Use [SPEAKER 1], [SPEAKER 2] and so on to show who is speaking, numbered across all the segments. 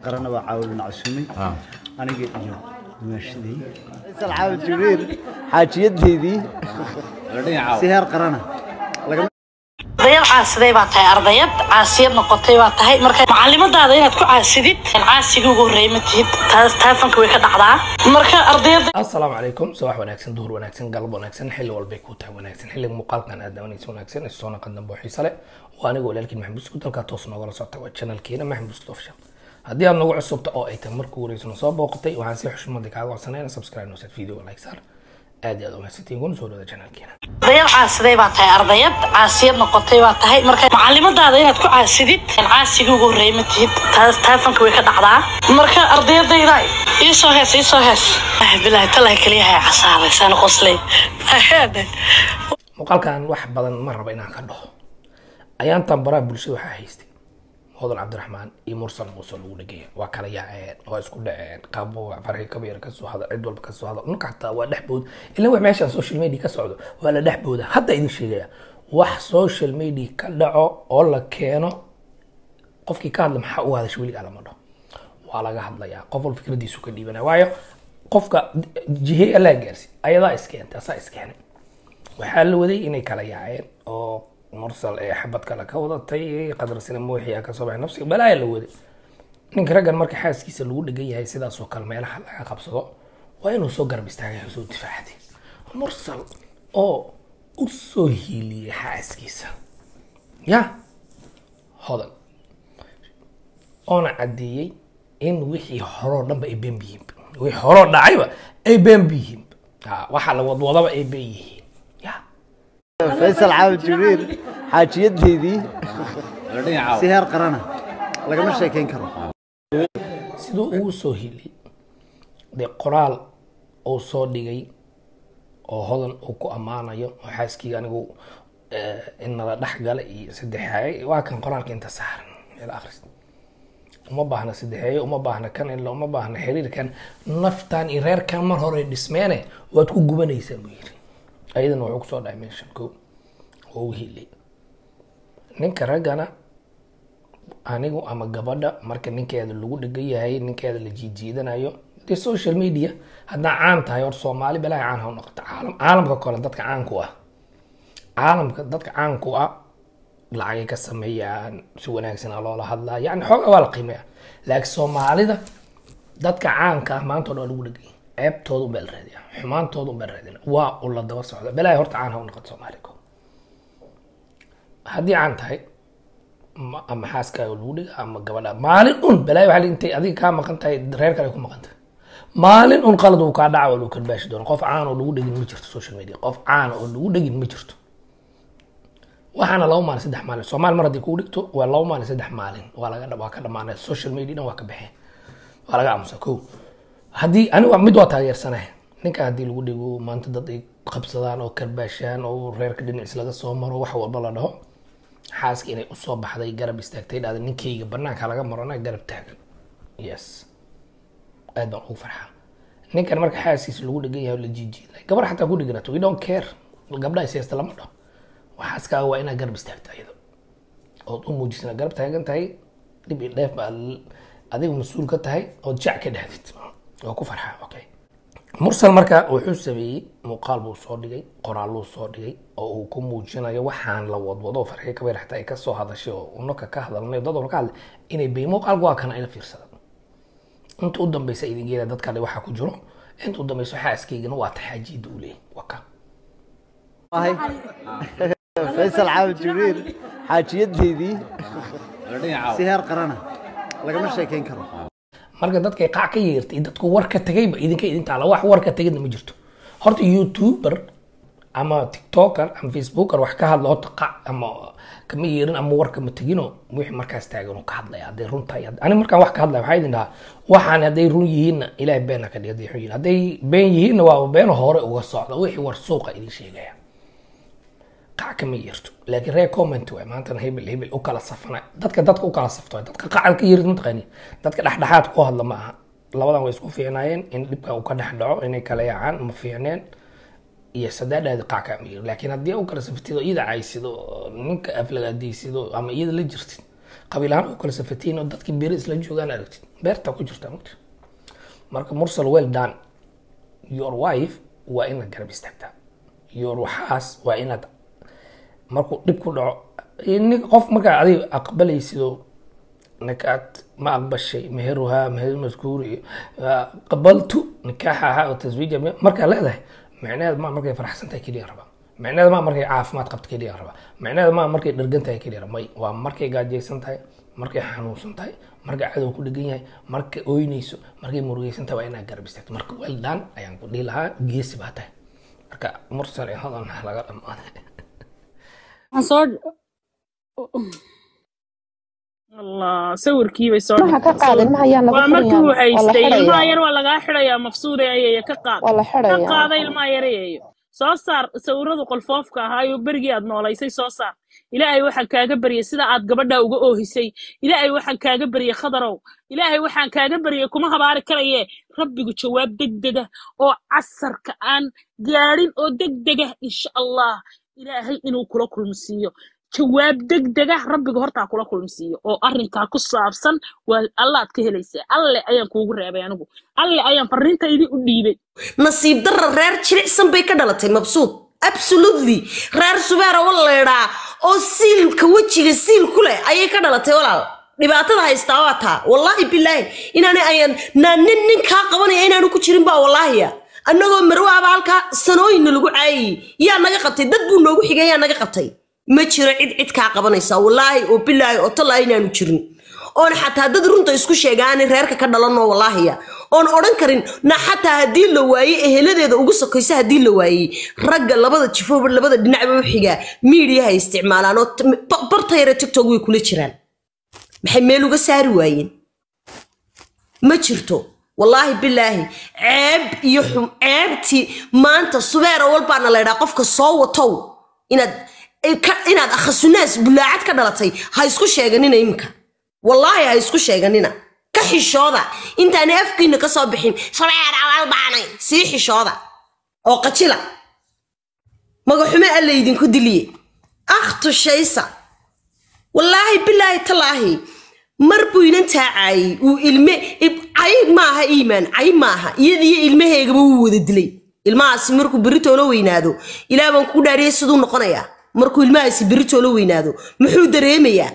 [SPEAKER 1] qarana waa caawilna casuumay aniga iyo maashadii faysal caawil jibriil xaajiyadeydii si heer qarana lagama
[SPEAKER 2] ardayad caasiday baa tahay ardayad caasiyad noqotay baa tahay marka macalimadaada inaad ku caasidid caasigii ugu horreeyay ma tihid taas taafanka way ka dhacdaa marka ardayada
[SPEAKER 3] asalaamu calaykum subax wanaagsan duhur wanaagsan galab wanaagsan xilli walbay ku tahay wanaagsan xilliga muuqaalkan aad daawanaysa wanaagsan isoo naqan dambe oo xiise leh waa aniga walaalkiin maxamed buskud halkaa toos noogala socota waa channelkeena maxamed buskud official haddii aad nagu cusubta oo ay tahay markuu wareysano soo booqatay waxaan si xushmada kaaga codsanayna subscribe noosad video like saar aad iyo aad umahadsantiin kuna soo dhawada channelkeena
[SPEAKER 2] ardayad caasiday baa tahay ardayad caasiyad noqotay baa tahay marka macalimadaada inaad ku caasidid caasigii ugu horreeyay ma tihid taas taafanka way ka dhacdaa marka ardayadayda iisoo hees iisoo hees ah bilaahi talaha keliyaha casaaday saan qoslay
[SPEAKER 3] muuqaalkan wax badan ma raba inaan ka dhaho ayaantan baraha bulshada waxaa haystay hodan cabdiraxmaan iyo mursal muuse lagu dhegaya waa kala yaaceen waa isku dhaceen qaabo farxi kabayar kasoo hada cid walba kasoo hada ninka xataa waa dhex bood ilaa wax meeshaan social media ka socdo waa la dhex booda hadda idin sheegaya wax social media ka dhaco oo la keeno qofkii ka hadla maxaa u hadasha weligaa lama dhaho waa laga hadlayaa qof walba fikradiisu ka dhiibanaya waayo qofka jihe allaa gaarsi ayadaa iskeentay asaa iskeenay waxaa la waday inay kala yaaceen oo mursal ee xabad kale ka wadatay qadar sina muuxiya kasoo baxay nafsiga balaayaa la waday ninka raggan marka xaaskiisa lagu dhegan yahay sidaasoo kale meelaha laga qabsado waa inuu soo garab istaagay oo soo difaacday mursal oo u soo hiiliyey xaaskiisa ya hodan oona caddeeyey in wixii horoo dhanba ay been yihiin wixii horoo dhacayba ay been yihiin waxaa la wadwadaba ay been yihiin ya
[SPEAKER 1] faysal caawil jibriil xaajiyadeydii si heer qarana lagama sheekeyn karo
[SPEAKER 3] siduu ugu soo hilay dee qoraal uu soo dhigay oo hodan uu ku ammaanayo oo xaaskii anigu in nala dhex gala iyo saddexaaye waa kan qoraalka inta saaran meel akhris uma baahna saddexeeye uma baahna kan ila uma baahna xiriirkan naftan iyo reerkan mar hore dhismeene waad ku gubanaysaa buu yiri ayadana wuxuu kusoo dhacay meeshan ko oo u hilay ninka raggana anigu ama gabadha marka ninkeeda lagu dhegan yahay ninkeeda la jiijiidanayo dee social media haddaa caan tahay or soomaali balaa caan ha u noqoto caalam caalamka kale dadka caanku ah caalamka dadka caanku ah lacagay ka sameeyaan si wanaagsan a loola hadlaa yani xooga waa la qiimeeya laakiin soomaalida dadka caanka ah maanta o dhan waa lagu dhegay ceebtooda unbaa la raadiya xumaantooda unbaa la raadina waa u la daba socda balaa horta caan ha u noqoto soomaali ko haddii caan tahay ma- ama xaaskaaga lagu dhiga ama gabadha maalin un balaayo waxaa intay adiga kaa maqan tahay reer kale ku maqan tahay maalin un qalad uu kaa dhaca waa lagu karbaashi doona qof caan oo lagu dhegin ma jirto social media qof caan oo lagu dhegin ma jirto waxaana laba maalin saddex maalin soomaali mar haddii kugu dhigto waa laba maalin saddex maalin waa laga waa ka dhamaanay social media dhan waa ka baxeen waa laga aamusa ko haddii anigu mid waa taageersanahay ninka haddii lagu dhigo maanta dad ay qabsadaan oo karbaashaan oo reerka dhinacis laga soo maro wax walba la dhaho xaaska inay usoo baxday garab istaagtay dhahda ninkayga banaanka laga marona garab taagan yes aad baan ugu farxaa ninkan marka xaaskiisa lagu dhegan yahay oo la jiijiiday gabar xataa ku dheganato we don't care gabdhaha siyaasta lama dhaho xaaskaaga waa inaad garab istaagta iyado ood u muujisana garab taagan tahay dhib iyo dheef baa adiga mas-uul ka tahay ood jac ka dhahdid waa ku farxaa okay mursal marka wuxuu sameeyey muuqaal buu soo dhigay qoraaluu soo dhigay oo uu ku muujinayo waxaan la wadwado farxi kabayr xataa ay kasoo hadashay oo unaka ka hadalnay dad walba ka hadlay inay bay muuqaalku waa kana ila fiirsada inta u dambeysa idin geela dad kale waxaa ku jiro inta u dambeysa xaaskaygana waa taxaajiida uu leeyahy waa ka
[SPEAKER 1] ahay faysal caawil jibriil xaajiyadeydii si heer qarana lagama sheekeyn karo
[SPEAKER 3] marka dadkay qac ka yeertay dadku war ka tagayba idinka idin taala wax war ka tagayna ma jirto horta youtuber ama tiktoker ama facebooker wax ka hadla horta qac ama kama yeerin ama war kama tegino wixii markaas taagan uu ka hadlaya hadday run tahay ani markaan wax ka hadlaya waxaa idin dhahaa waxaan hadday run yihiinna ilaahay beena ka dhig hadday xun yihiin hadday been yihiinna waa been hore uga socda wixii war suuqa idin sheegaya qac kama yeerto laakiin reer comment waay maantana hebel hebel u kala safana dadka dadka u kala safto dadka qacal ka yeerid mataqaani dadka dhexdhexaad ku hadla ma aha labadan way isku fiicnaayeen in dhibka uu ka dhex dhaco inay kala yaacaan ma fiicneen iyo sadaadhaadi qac kama yeerin laakiin haddii u kala saftido iyada caysido ninka aflagaadaysido ama iyada la jirtid qabiil ahaan u kala safatiin oo dadkii beeri isla joogaan aragtid beerta ku jirta mugta marka mursal well done your wife waa inaad garab istaagtaa your waxaas waa inaad markuu dhib ku dhaco nin qof markaa adiga aqbalaysidoo nakaad ma aqbashay meheruhaa meher maskuuri qabaltu nikaaxaha oo taswiija markaa leedahay micnaheed ma markay faraxsan tahay keliya rabaa micnaheed ma markay caafimaad qabto keliya rabaa micnaheed ma markay dhergan tahay keliya rabaa may waa markay gaajaysan tahay markay xanuunsan tahay markay cadow ku dhegan yahay markay ooynayso markay murugaysan tahay waa inaad garab istaagto marka weldaan ayaan ku dhihi lahaa geesi baa tahay marka mursal ee hodan laga dhamaaday
[SPEAKER 4] allah sawirkii bay soo
[SPEAKER 5] maha ka qaadin maha ayaan laga
[SPEAKER 4] waa markii uu
[SPEAKER 5] xirayaa waa la
[SPEAKER 4] haystay ilmaha
[SPEAKER 5] xirayaa
[SPEAKER 4] yar waa lagaa xidhayaa mafsuuda ayaya ka qaad
[SPEAKER 5] waa la
[SPEAKER 4] ka
[SPEAKER 5] xirayaa
[SPEAKER 4] qaada ilmaha yareeyo soo saar sawiradu qolfoofka ahaayo berigii aad noolaysay soo saar ilaahay waxaan kaaga baryay sida aad gabadha uga oohisay ilaahay waxaan kaaga baryay khadarow ilaahay waxaan kaaga baryay kuma habaari karaye rabbigu jawaab degdega oo casarka aan gaadhin oo degdega insha allah ilaahay inuu kula kulmsiiyo jawaab degdega rabbiga hortaa kula kulmsiiyo oo arrinkaa ku saabsan waa allaad ka helaysaa alle ayaan kuugu reebay anigu alle ayaan fariintaydii u dhiibay
[SPEAKER 6] nasiib darra reer jilicsan bay ka dhalatay mabsuud absolutely reer subeera waleedhaa oo siilka wejiga siil ku leh ayay ka dhalatay walaal dhibaatada haystaa waa taa wallaahi bilaahi inaanay ayaan naa nin nin kaa qabanaya inaanu ku jirin baa wallaahiya annagoo marwaaba halkaa sanooyinna lagu caayayey yaa naga qabtay dad buu noogu xigay yaa naga qabtay ma jiro cid cid kaa qabanaysa wallaahi oo bilaahi oo tallaa inaanu jirin oon xataa dad runta isku sheega aanay reerka ka dhalanoo wallaahiya oon odhan karin na xataa haddii la waayey eheladeeda ugu sokaysa haddii la waayey ragga labada jifooba labada dhinacba u xigaa miidiyaha isticmaalaan oo t- ba- barta yare tiktok way kula jiraan maxay meel uga saari waayeen ma jirto wallaahi bilaahi ceeb iyo xum ceebtii maanta subeera walbaana la ydhaa qofka soo watow inaad ka- inaad akhasunaas bulaacad ka dhalatay ha isku sheeganina iminka wallaahi ha isku sheeganina ka xishooda intaanay afkiina ka soo bixin subeera walbaanay sii xishooda oo qajila magaxume alla idinku diliye akhtu shaysa wallaahi bilaahi talaahi mar buu inan taacayey uu ilme ib- cayb maaha iimaan cayb maaha iyadiyo ilmaheegaba wuu wada dilay ilmahaasi markuu beritoolo weynaado ilaah baan kugu dhaariyay siduu noqonayaa markuu ilmahaasi beritoolo weynaado muxuu dareemayaa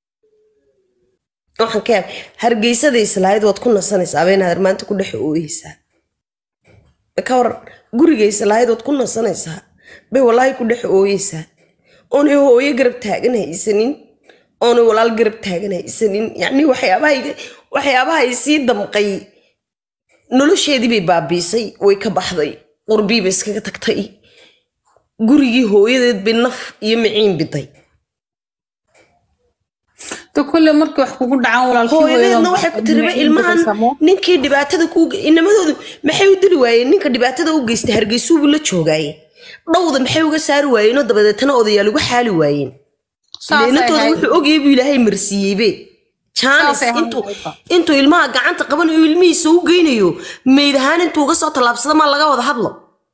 [SPEAKER 6] waxaan ka yaab hargeysada islahayd waad ku nasanaysaa abeenaad maanta ku dhex ooyeysaa ka waran guriga islahayd waad ku nasanaysaa bay walaahi ku dhex ooyeysaa oonay hooyo garab taagan haysanin oonay walaal garab taagan haysanin yacni waxyaabaha waxyaabaha ay sii damqay nolosheedii bay baabiisay way ka baxday qurbii bay iskaga tagtay gurigii hooyadeed bay naf iyo miciin biday
[SPEAKER 7] to kulle markii wax kugu dhacaan walaalkii
[SPEAKER 6] hooyadeedna waxay ku tiriba ilmahan ninkii dhibaatada ku inamadoodu maxay u dili waayeen ninka dhibaatada u geystay hargeysuubu la joogaaye dhowda maxay uga saari waayeenoo dabadeetana odayaal uga xaali waayeen leenatooda wuxuu ogayay buu ilaahay marsiiyeybe jaanis
[SPEAKER 7] Saasay ahayd
[SPEAKER 6] intuu
[SPEAKER 7] marka.
[SPEAKER 6] intuu ilmaha gacanta qabanayo ilmihiisa u geynayo meyd ahaan intuu uga soo tallaabsada maa laga wada hadlo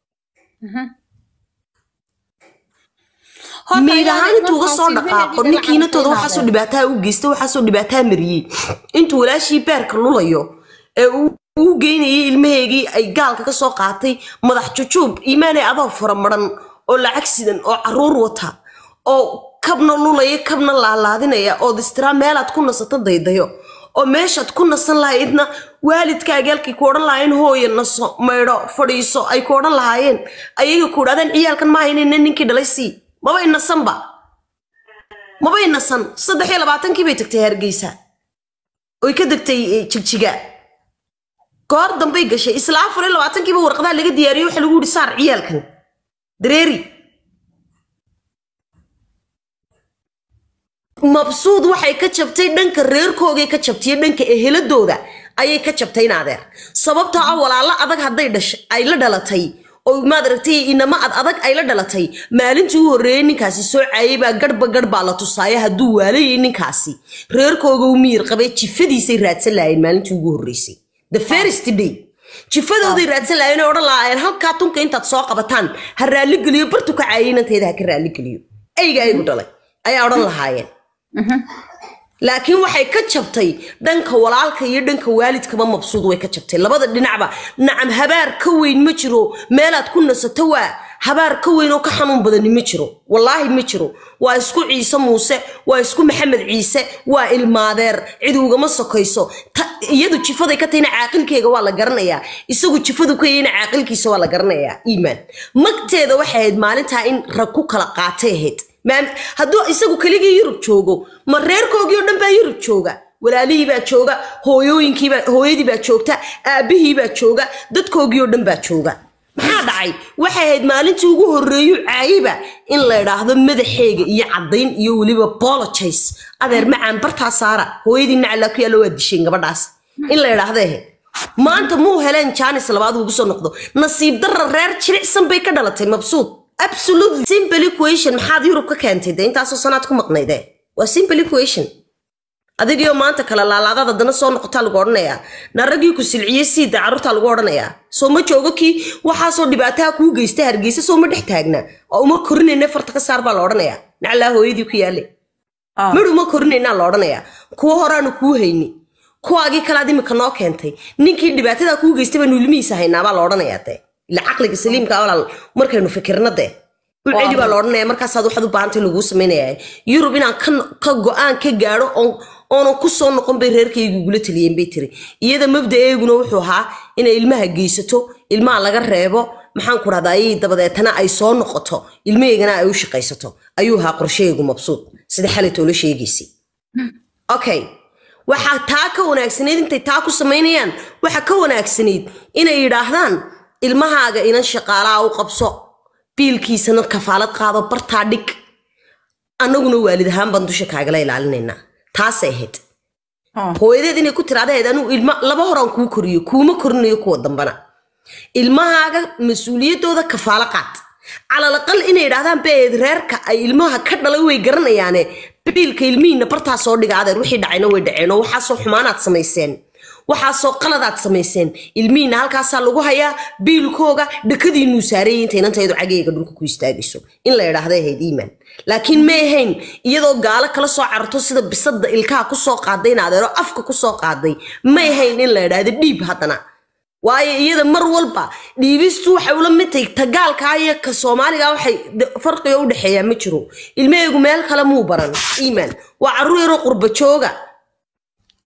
[SPEAKER 6] meyd ahaan intuu uga soo dhaqaaqo ninkiinatooda waxaasoo dhibaataa u geystay waxaasoo dhibaataa mariyey intuu walaashii beerka lulayo ee uu uu geynayay ilmaheegii ay gaalka ka soo qaatay madax jujuub iimaanay adoo furamaran oo lacag sidan oo caruur wata oo kabna lulaya kabna laalaadinaya ood istiraa meelaad ku nasato daydayo oo meeshaad ku nasan lahaydna waalidkaagi halkay ku odhan lahaayeen hooya naso maydho fadhiiso ay ku odhan lahaayeen ayaga ku idhahdeen ciyaalkan ma haynayna ninkii dhalay sii mabay nasanba mabay nasan saddex iyo labaatankii bay tagtay hargeysa oy ka degtay eh, jigjiga goor dambay gashay isla afar iyo labaatankiiba warqadaha laga diyaariyey waxa lagu yihi saar ciyaalkan dareeri mabsuud waxay ka jabtay dhanka reerkoogay ka jabtay iyo dhanka eheladooda ayay ka jabtay in adeer sababtoo ah walaalo adag hadday dhashay ay la dhalatay oo maad aragtay inama ad adag ay la dhalatay maalintii u horreeyey ninkaasi soo caayay baa garhba garh baa la tusaaya hadduu waalayay ninkaasi reerkooga u miyir qabay jifadiisay raadsan lahaayeen maalintii ugu horreysay the first day jifadooday raadsan lahaayeen oo odhan lahaayeen halkaa tunka intaad soo qabataan ha raalligeliyo bartu ka caayay inanteeda ha ka raalligeliyo eyga aygu dhalay ayaa odhan lahaayeen laakiin waxay ka jabtay dhanka walaalka iyo dhanka waalidkaba mabsuud way ka jabtay labada dhinacba nacam habaar ka weyn ma jiro meelaad ku nasato waa habaar ka weyn oo ka xanuun badani ma jiro wallaahi ma jiro waa isku ciise muuse waa isku maxamed ciise waa ilmaadeer cid ugama sokayso Ta- iyadu jifaday ka tahayna caaqilkeega waa la garanayaa isagu jifadu ka yahayna caaqilkiisa waa la garanayaa iimaan magteeda waxay ahayd maalintaa in rag ku kala qaatay ahayd maam hadduu isagu keligii yurub joogo ma reerkoogii oo dhan baa yurub jooga walaalihii baa jooga hooyooyinkiibaa hooyadii baa joogta aabbihii baa jooga dadkoogii oo dhan baa jooga maxaa dhacay waxay ahayd maalintii ugu horreeyo caayiba in la idhaahdo madaxeega iyo caddayn iyo weliba bologize adeer macaan bartaa saara hooyadii naclaa ku yaalla waa disheen gabadhaas in la idhaahdo ahayd maanta muu heleen jaanis labaad ugu soo noqdo nasiib darra reer jilicsan bay ka dhalatay mabsuud absolutely simple equation maxaad yurub ka keentay de intaasoo sanaad ku maqnayde waa simple equation adigiyo maanta kala laalaadaad haddana soo noqotaa lagu odhanayaa naaragii ku silciyey siida carruurtaa lagu odhanayaa soo ma joogo kii waxaasoo dhibaataha kuu geysta hargeysa soo ma dhex taagna oo uma korinayna farta ka saar baa la odhanayaa naclaa hooyadii ku yaale midh uma korinaynaa la odhanayaa kuwo horaanu kuu hayni kuwaagii kalaad imika noo keentay ninkii dhibaatadaa kuu geystay baanu ilmihiisa haynaa baa la odhanayaa dee ila caqliga saliimka walaal markaynu fikirna dee u celi baa la odhanaya markaasaad waxaad u baahantay laguu samaynaya yurub inaan ka ka go-aan ka gaadho oon oonan ku soo noqon bay reerkaygu igula taliyeen bay tiri iyada mabda-eeguna wuxuu ahaa inay ilmaha geysato ilmaha laga reebo maxaan ku dhahdaa ayay dabadeetana ay soo noqoto ilmaheygana ay u shaqaysato ayuu ahaa qorshahaygu mabsuud sida xalaytoo la sheegaysay okay waxaa taa ka wanaagsanayd intay taa ku samaynayaan waxaa ka wanaagsanayd inay yidhaahdaan ilmahaaga inan shaqaalaha u qabso biilkiisana kafaalad qaado bartaa dhig annaguna waalid ahaan baan dusha kaagala ilaalinaynaa taasay ahayd hooyadeed inay ku tiraadahayd anuu ilma laba horaan kuu koriyo kuuma korinayo kuwa dambana ilmahaaga mas-uuliyaddooda kafaalo qaad calalaqal inay idhaahdaan beed reerka ay ilmaha ka dhalay way garanayaane biilka ilmihiina bartaa soo dhiga adeer wixii dhacayna way dhaceen oo waxaasoo xumaanaad samayseen waxaasoo qaladaad samayseen ilmihiina halkaasaa lagu hayaa biilkooga dhakadiinuu saarayay inta inantaydu cagayga dhulka ku istaagayso in la idhaahday ahayd iimaan laakiin may ahayn iyadoo gaalo kala soo cararto sida bisada ilkaha kusoo qaaday in adeero afka kusoo qaaday may ahayn in la idhaahdo dhiib haddana waayo iyada mar walba dhiibistu waxay ula mid tahay tagaalkaa iyo ka soomaaliga waxay de- farqiga u dhexeeyaa ma jiro ilmahaygu meel kale muu baran iimaan waa carruur yaroo qurba jooga